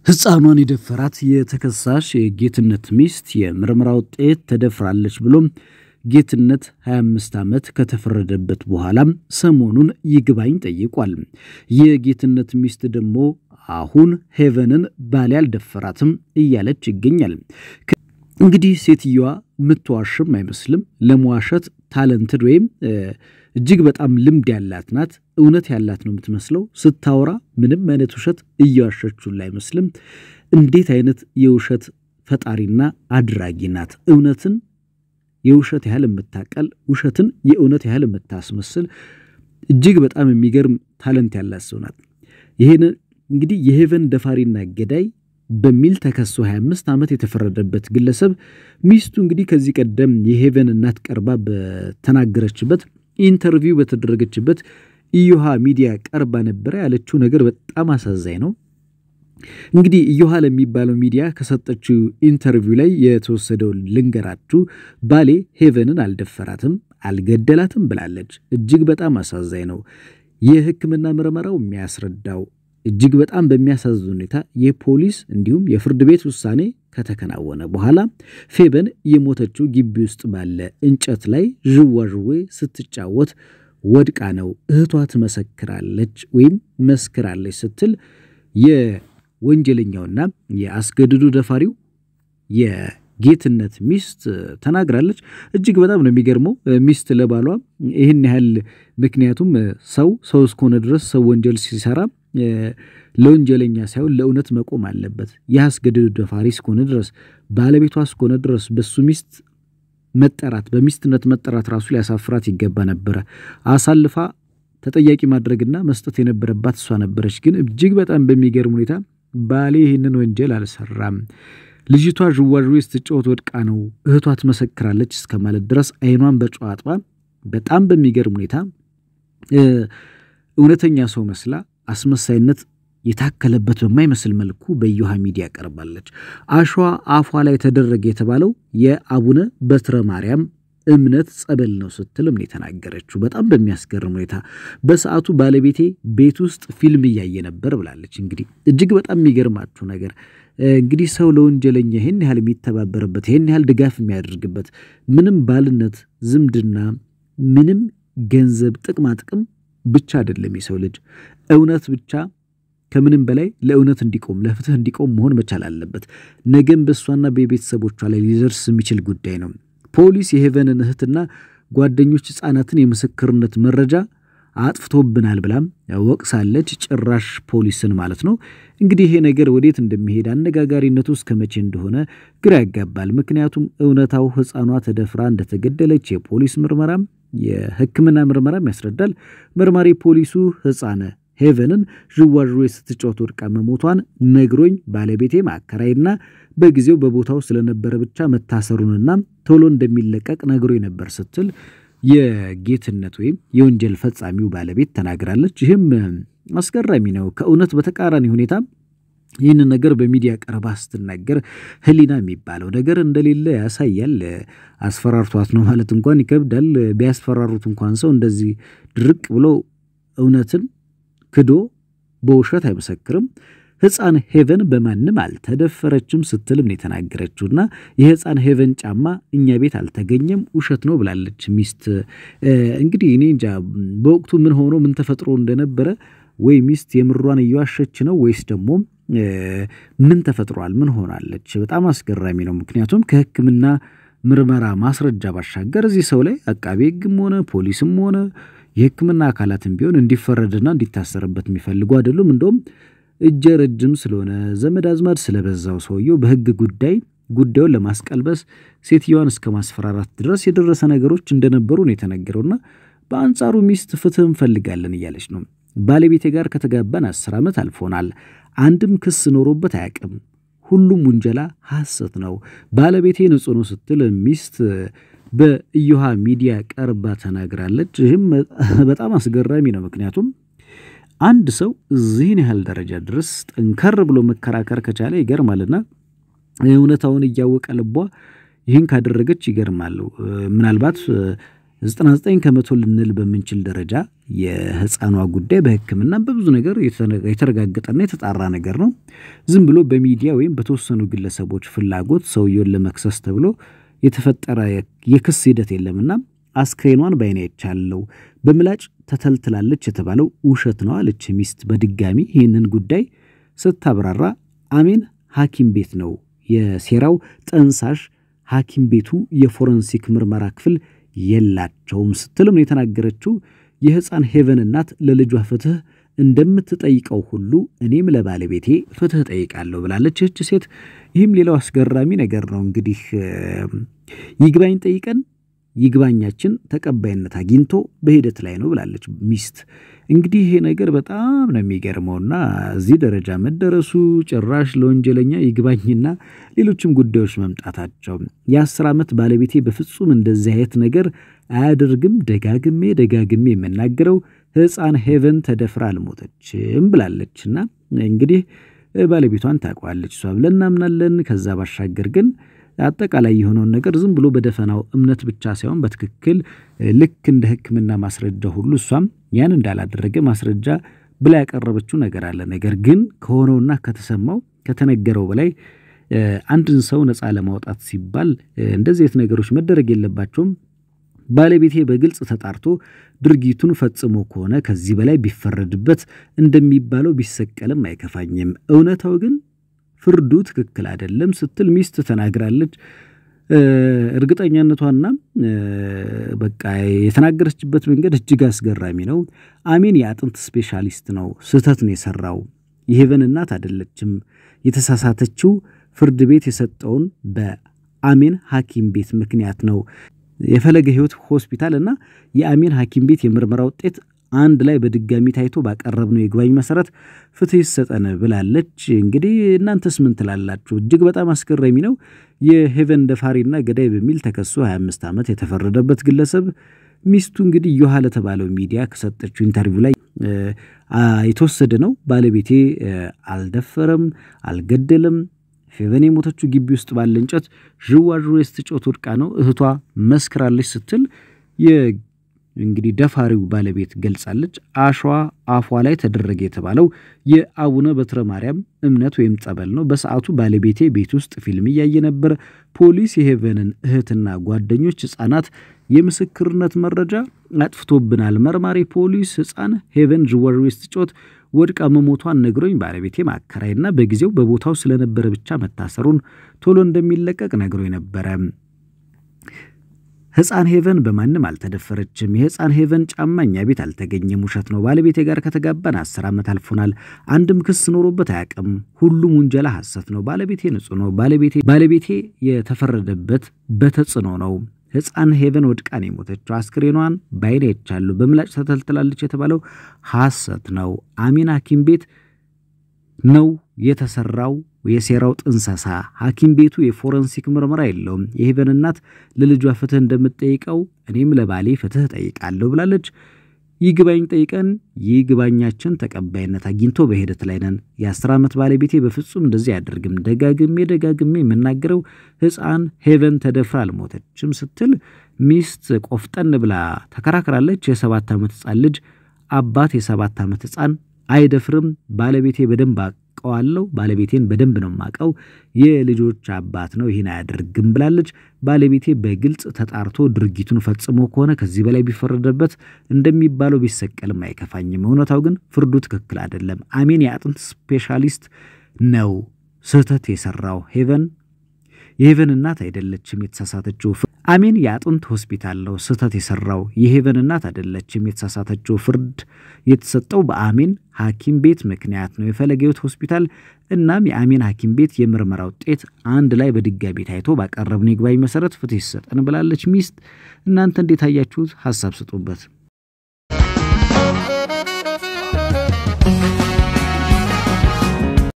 ሕፃኗን የደፈራት የተከሳሽ የጌትነት ሚስት የምርመራ ውጤት ተደፍራለች ብሎም ጌትነት 25 ዓመት ከተፈረደበት በኋላም ሰሞኑን ይግባኝ ጠይቋል። የጌትነት ሚስት ደግሞ አሁን ሄቨንን ባሌ አልደፈራትም እያለች ይገኛል። እንግዲህ ሴትየዋ የምትዋሽም አይመስልም። ለመዋሸት ታለንትድ ወይም እጅግ በጣም ልምድ ያላት ናት። እውነት ያላት ነው የምትመስለው። ስታወራ ምንም አይነት ውሸት እየዋሸችውን አይመስልም። እንዴት አይነት የውሸት ፈጣሪና አድራጊ ናት! እውነትን የውሸት ያህል የምታቀል ውሸትን የእውነት ያህል የምታስመስል እጅግ በጣም የሚገርም ታለንት ያላት ሰው ናት። ይህን እንግዲህ የሄቨን ደፋሪና ገዳይ በሚል ተከሶ 25 ዓመት የተፈረደበት ግለሰብ ሚስቱ እንግዲህ ከዚህ ቀደም የሄቨን እናት ቀርባ በተናገረችበት ኢንተርቪው በተደረገችበት ኢዮሃ ሚዲያ ቀርባ ነበረ። ያለችው ነገር በጣም አሳዛኝ ነው። እንግዲህ ኢዮሃ ለሚባለው ሚዲያ ከሰጠችው ኢንተርቪው ላይ የተወሰደውን ልንገራችሁ። ባሌ ሄቨንን አልደፈራትም፣ አልገደላትም ብላለች። እጅግ በጣም አሳዛኝ ነው። የሕክምና ምርመራው የሚያስረዳው እጅግ በጣም በሚያሳዝን ሁኔታ የፖሊስ እንዲሁም የፍርድ ቤት ውሳኔ ከተከናወነ በኋላ ፌበን የሞተችው ግቢ ውስጥ ባለ እንጨት ላይ ዥዋዥዌ ስትጫወት ወድቃ ነው። እህቷ ትመሰክራለች ወይም መስክራለች ስትል የወንጀለኛውና የአስገድዶ ደፋሪው የጌትነት ሚስት ተናግራለች። እጅግ በጣም ነው የሚገርመው። ሚስት ለባሏ ይህን ያህል ምክንያቱም ሰው ሰው እስከሆነ ድረስ ሰው ወንጀል ሲሰራ ለወንጀለኛ ሳይሆን ለእውነት መቆም አለበት። የአስገድዶ ደፋሪ እስከሆነ ድረስ ባለቤቷ እስከሆነ ድረስ በሱ ሚስት መጠራት በሚስትነት መጠራት ራሱ ሊያሳፍራት ይገባ ነበረ። አሳልፋ ተጠያቂ ማድረግና መስጠት የነበረባት እሷ ነበረች። ግን እጅግ በጣም በሚገርም ሁኔታ ባሌ ይህንን ወንጀል አልሰራም፣ ልጅቷ ዥዋዥዌ ስትጫወት ወድቃ ነው፣ እህቷ ትመሰክራለች እስከ ማለት ድረስ አይኗን በጨው አጥባ በጣም በሚገርም ሁኔታ እውነተኛ ሰው መስላ አስመሳይነት የታከለበት በማይመስል መልኩ በኢዮሃ ሚዲያ ቀርባለች። አሸዋ አፏ ላይ ተደረገ የተባለው የአቡነ በትረ ማርያም እምነት ጸበል ነው ስትልም ነው የተናገረችው። በጣም በሚያስገርም ሁኔታ በሰዓቱ ባለቤቴ ቤት ውስጥ ፊልም እያየ ነበር ብላለች። እንግዲህ እጅግ በጣም የሚገርማችሁ ነገር እንግዲህ ሰው ለወንጀለኛ ይህን ያህል የሚተባበርበት ይህን ያህል ድጋፍ የሚያደርግበት ምንም ባልነት፣ ዝምድና፣ ምንም ገንዘብ ጥቅማ ጥቅም ብቻ አይደለም። የሰው ልጅ እውነት ብቻ ከምንም በላይ ለእውነት እንዲቆም ለፍትህ እንዲቆም መሆን መቻል አለበት። ነገም በእሷና በቤተሰቦቿ ላይ ሊደርስ የሚችል ጉዳይ ነው። ፖሊስ የሄቨንን እህትና ጓደኞች ሕፃናትን የምስክርነት መረጃ አጥፍቶብናል ብላም ወቅሳለች። ጭራሽ ፖሊስን ማለት ነው። እንግዲህ ይሄ ነገር ወዴት እንደሚሄድ አነጋጋሪነቱ እስከ መቼ እንደሆነ ግራ ያጋባል። ምክንያቱም እውነታው ሕፃኗ ተደፍራ እንደተገደለች የፖሊስ ምርመራም የሕክምና ምርመራም ያስረዳል። መርማሪ ፖሊሱ ሕፃነ ሄቨንን ዥዋዥዌ ስትጫወት ወድቃ መሞቷን ነግሮኝ ባለቤቴ ማከራይና በጊዜው በቦታው ስለነበረ ብቻ መታሰሩንና ቶሎ እንደሚለቀቅ ነግሮኝ ነበር ስትል የጌትነት ወይም የወንጀል ፈጻሚው ባለቤት ተናግራለች። ይህም አስገራሚ ነው። ከእውነት በተቃራኒ ሁኔታ ይህንን ነገር በሚዲያ ቀርባ ስትናገር ሕሊና የሚባለው ነገር እንደሌለ ያሳያል። አስፈራርቷት ነው ማለት እንኳን ይከብዳል። ቢያስፈራሩት እንኳን ሰው እንደዚህ ድርቅ ብሎ እውነትን ክዶ በውሸት አይመሰክርም። ሕፃን ሄቨን በማንም አልተደፈረችም ስትልም ነው የተናገረችውና የሕፃን ሄቨን ጫማ እኛ ቤት አልተገኘም ውሸት ነው ብላለች ሚስት። እንግዲህ እኔ እንጃ በወቅቱ ምን ሆኖ ምን ተፈጥሮ እንደነበረ ወይ ሚስት የምሯን እየዋሸች ነው ወይስ ደግሞ ምን ተፈጥሯል? ምን ሆናለች? በጣም አስገራሚ ነው። ምክንያቱም ከሕክምና ምርመራ ማስረጃ ባሻገር እዚህ ሰው ላይ አቃቤ ሕግም ሆነ ፖሊስም ሆነ የሕክምና አካላትም ቢሆን እንዲፈረድና እንዲታሰርበት የሚፈልጉ አይደሉም። እንደውም እጀ ረጅም ስለሆነ ዘመድ አዝማድ ስለበዛው ሰውየው በሕግ ጉዳይ ጉዳዩን ለማስቀልበስ ሴትየዋን እስከ ማስፈራራት ድረስ የደረሰ ነገሮች እንደነበሩ ነው የተነገረውና በአንጻሩ ሚስት ፍትህ እንፈልጋለን እያለች ነው። ባለቤቴ ጋር ከተጋባን አስር ዓመት አልፎናል። አንድም ክስ ኖሮበት አያውቅም። ሁሉም ውንጀላ ሐሰት ነው። ባለቤቴ ንጹሕ ነው ስትል ሚስት በኢዮሃ ሚዲያ ቀርባ ተናግራለች። ይህም በጣም አስገራሚ ነው። ምክንያቱም አንድ ሰው እዚህን ያህል ደረጃ ድረስ ጠንከር ብሎ መከራከር ከቻለ ይገርማልና እውነታውን እያወቀ ልቧ ይህን ካደረገች ይገርማሉ። ምናልባት 99 ከመቶ ልንል በምንችል ደረጃ የህፃኗ ጉዳይ በሕክምና በብዙ ነገር የተረጋገጠና የተጣራ ነገር ነው። ዝም ብሎ በሚዲያ ወይም በተወሰኑ ግለሰቦች ፍላጎት ሰውየውን ለመክሰስ ተብሎ የተፈጠረ የክስ ሂደት የለምና አስክሬኗን በዓይኔ አይቻለሁ፣ በምላጭ ተተልትላለች የተባለው ውሸት ነው አለች ሚስት በድጋሚ ይህንን ጉዳይ ስታብራራ አሜን ሐኪም ቤት ነው የሴራው ጠንሳሽ ሐኪም ቤቱ የፎረንሲክ ምርመራ ክፍል የላቸውም ስትልም ነው የተናገረችው። የሕፃን ሄቨን እናት ለልጇ ፍትህ እንደምትጠይቀው ሁሉ እኔም ለባለቤቴ ፍትህ ጠይቃለሁ ብላለች ይህች ሴት። ይህም ሌላው አስገራሚ ነገር ነው። እንግዲህ ይግባኝ ጠይቀን ይግባኛችን ተቀባይነት አግኝቶ በሂደት ላይ ነው ብላለች ሚስት። እንግዲህ ይሄ ነገር በጣም ነው የሚገርመውና እዚህ ደረጃ መደረሱ ጭራሽ ለወንጀለኛ ይግባኝና ሌሎችም ጉዳዮች መምጣታቸው የአስር ዓመት ባለቤቴ በፍጹም እንደዚህ አይነት ነገር አያደርግም፣ ደጋግሜ ደጋግሜ የምናገረው ሕፃን ሄቨን ተደፍራ አልሞተችም ብላለችና እንግዲህ ባለቤቷን ታውቀዋለች እሷ ብለን እናምናለን። ከዛ ባሻገር ግን አጠቃላይ የሆነውን ነገር ዝም ብሎ በደፈናው እምነት ብቻ ሳይሆን በትክክል ልክ እንደ ሕክምና ማስረጃ ሁሉ እሷም ያን እንዳላደረገ ማስረጃ ብላ ያቀረበችው ነገር አለ። ነገር ግን ከሆነውና ከተሰማው ከተነገረው በላይ አንድን ሰው ነፃ ለማውጣት ሲባል እንደዚህ አይነት ነገሮች መደረግ የለባቸውም። ባለቤቴ በግልጽ ተጣርቶ ድርጊቱን ፈጽሞ ከሆነ ከዚህ በላይ ቢፈረድበት እንደሚባለው ቢሰቀልም አይከፋኝም። እውነታው ግን ፍርዱ ትክክል አይደለም ስትል ሚስት ተናግራለች። እርግጠኛነቷና በቃ የተናገረችበት መንገድ እጅግ አስገራሚ ነው። አሜን የአጥንት ስፔሻሊስት ነው። ስህተት ነው የሰራው። የሄቨን እናት አይደለችም የተሳሳተችው። ፍርድ ቤት የሰጠውን በአሜን ሐኪም ቤት ምክንያት ነው። የፈለገ ሕይወት ሆስፒታል እና የአሜን ሐኪም ቤት የምርመራ ውጤት አንድ ላይ በድጋሚ ታይቶ ባቀረብነው የይግባኝ መሰረት ፍትህ ይሰጠን ብላለች። እንግዲህ እናንተስ ምን ትላላችሁ? እጅግ በጣም አስገራሚ ነው። የሄቨን ደፋሪና ገዳይ በሚል ተከሶ 25 ዓመት የተፈረደበት ግለሰብ ሚስቱ እንግዲህ ዮሐ ለተባለው ሚዲያ ከሰጠችው ኢንተርቪው ላይ የተወሰደ ነው። ባለቤቴ አልደፈረም፣ አልገደለም ሄቨን የሞተችው ግቢ ውስጥ ባለ እንጨት ዥዋዥዌ ስትጮት ወድቃ ነው እህቷ መስክራለች ስትል እንግዲህ ደፋሪው ባለቤት ገልጻለች። አሸዋ አፏ ላይ ተደረገ የተባለው የአቡነ በትረ ማርያም እምነት ወይም ጸበል ነው። በሰዓቱ ባለቤቴ ቤት ውስጥ ፊልም እያየ ነበር። ፖሊስ የሄቨንን እህትና ጓደኞች ሕፃናት የምስክርነት መረጃ አጥፍቶብናል። መርማሪ ፖሊስ ሕፃን ሄቨን ዥዋዥዌ ስትጮት ወድቃ መሞቷን ነግሮኝ ባለቤቴ ማከራይና በጊዜው በቦታው ስለነበረ ብቻ መታሰሩን ቶሎ እንደሚለቀቅ ነግሮኝ ነበረ። ሕፃን ሄቨን በማንም አልተደፈረችም። የሕፃን ሄቨን ጫማ እኛ ቤት አልተገኘም። ውሸት ነው። ባለቤቴ ጋር ከተጋባን አስር ዓመት አልፎናል። አንድም ክስ ኖሮበት አያውቅም። ሁሉም ውንጀላ ሐሰት ነው። ባለቤቴ ንጹሕ ነው። ባለቤቴ ባለቤቴ የተፈረደበት በተጽዕኖ ነው። ሕፃን ሄቨን ወድቃ ነው የሞተችው። አስክሬኗን ባይኔ አይቻለሁ። በምላጭ ተተልትላለች የተባለው ሐሰት ነው። አሜን ሐኪም ቤት ነው የተሰራው የሴራው ጥንሰሳ። ሐኪም ቤቱ የፎረንሲክ ምርመራ የለውም። የሄቨን እናት ለልጇ ፍትህ እንደምትጠይቀው እኔም ለባሌ ፍትህ ጠይቃለሁ ብላለች። ይግባኝ ጠይቀን ይግባኛችን ተቀባይነት አግኝቶ በሂደት ላይ ነን። የአስር ዓመት ባለቤቴ በፍጹም እንደዚህ አያደርግም። ደጋግሜ ደጋግሜ የምናገረው ሕፃን ሄቨን ተደፍራ አልሞተችም ስትል ሚስት ቆፍጠን ብላ ተከራክራለች። የሰባት ዓመት ሕፃን ልጅ አባት የሰባት ዓመት ሕፃን አይደፍርም። ባለቤቴ በደንብ አውቀዋለሁ። ባለቤቴን በደንብ ነው የማውቀው። የልጆች አባት ነው፣ ይህን አያደርግም ብላለች። ባለቤቴ በግልጽ ተጣርቶ ድርጊቱን ፈጽሞ ከሆነ ከዚህ በላይ ቢፈረደበት እንደሚባለው ቢሰቀልም አይከፋኝም። እውነታው ግን ፍርዱ ትክክል አይደለም። አሜን የአጥንት ስፔሻሊስት ነው ስህተት የሰራው ሄቨን የሄቨን እናት አይደለችም የተሳሳተችው። አሜን የአጥንት ሆስፒታል ነው ስህተት የሰራው የሄቨን እናት አይደለችም የተሳሳተችው። ፍርድ የተሰጠው በአሜን ሐኪም ቤት ምክንያት ነው የፈለገ ሕይወት ሆስፒታል። እናም የአሜን ሐኪም ቤት የምርመራ ውጤት አንድ ላይ በድጋሚ ታይቶ ባቀረብነው ይግባኝ መሰረት ፍትህ ይሰጠን ብላለች ሚስት። እናንተ እንዴት አያችሁት? ሀሳብ ስጡበት።